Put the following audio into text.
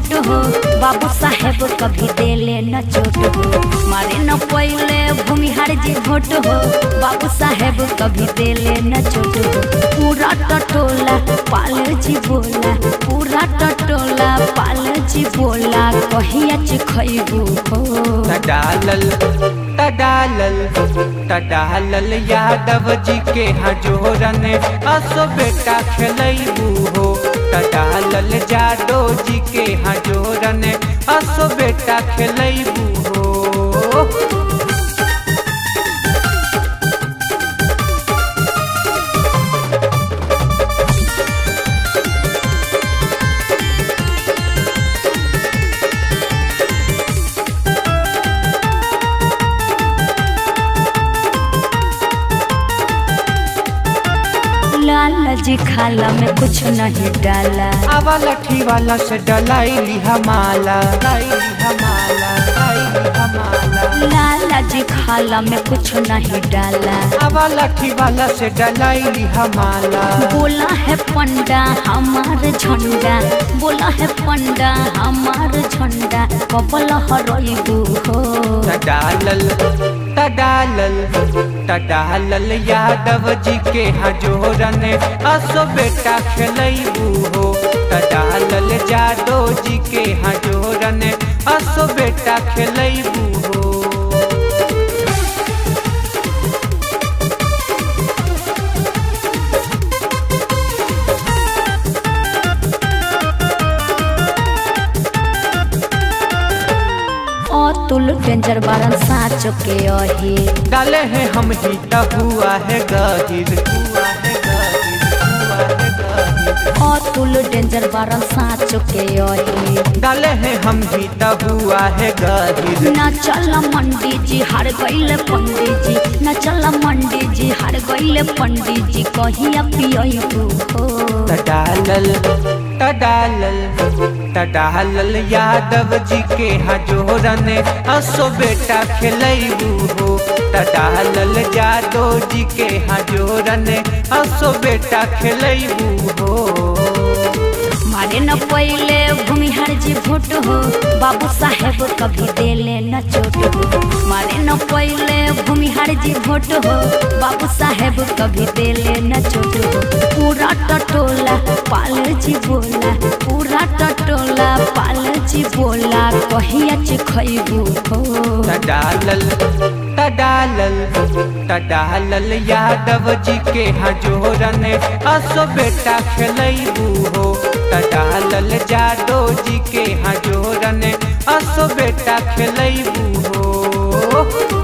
भोट हो बाबू साहेब कभी देले न चोट हो मारे न पहले भूमिहार जी भोट हो बाबू साहेब कभी देले न चोट हो पूरा टटोला पाल जी बोला पूरा टटोला पाल जी बोला कहिया खैबू हो तडालल तडालल तडालल यादव जी के हजोरन असो बेटा खेलैबू हो तडालल जादो जी के हजोरन असो बेटा खेलैबू हो लाला जी खाला में कुछ नहीं डाला आवा लठी वाला से डलाई हमाला लाई हमाला लाई हमाला लाला जी खाला में कुछ नहीं डाला आवा लठी वाला से डलाई हमाला बोला है पंडा हमार झंडा बोला है पंडा हमार झंडा कबल हरइबू हो तडालल तडालल तडालल यादव जी के हजोरन असो बेटा खेलैबू हो तडालल जादो जी के हजोरन असो बेटा खेलैबू हो अतुल डेंजर बारन साँच के अही डाले हैं हम ही त हुआ है गहिर हुआ है गहिर हुआ है गहिर अतुल डेंजर बारन साँच के अही डाले हैं हम ही त हुआ है गहिर न चल मंडी जी हार गईले पंडित जी न चल मंडी जी हार गईले पंडित जी कहिया पियबू हो तडालल तडालल तडालल यादव जी के हजोरन असो बेटा खेलैबू हो तडालल जादो जी के हजोरन असो बेटा खेलैबू हो मारे न पहले भूमिहार जी भोट हो बाबू साहेब कभी देले न चोट हो मारे न पहले भूमिहार जी भोट हो बाबू साहेब कभी देले न चोट हो पूरा टटोला पाल जी बोला पूरा टटोला पाल जी बोला कहिया खैबू हो तडालल तडालल तडालल यादव जी के हजोरन असो बेटा खेलैबू हो तडालल जादो जी के हजोरन असो बेटा खेलैबू हो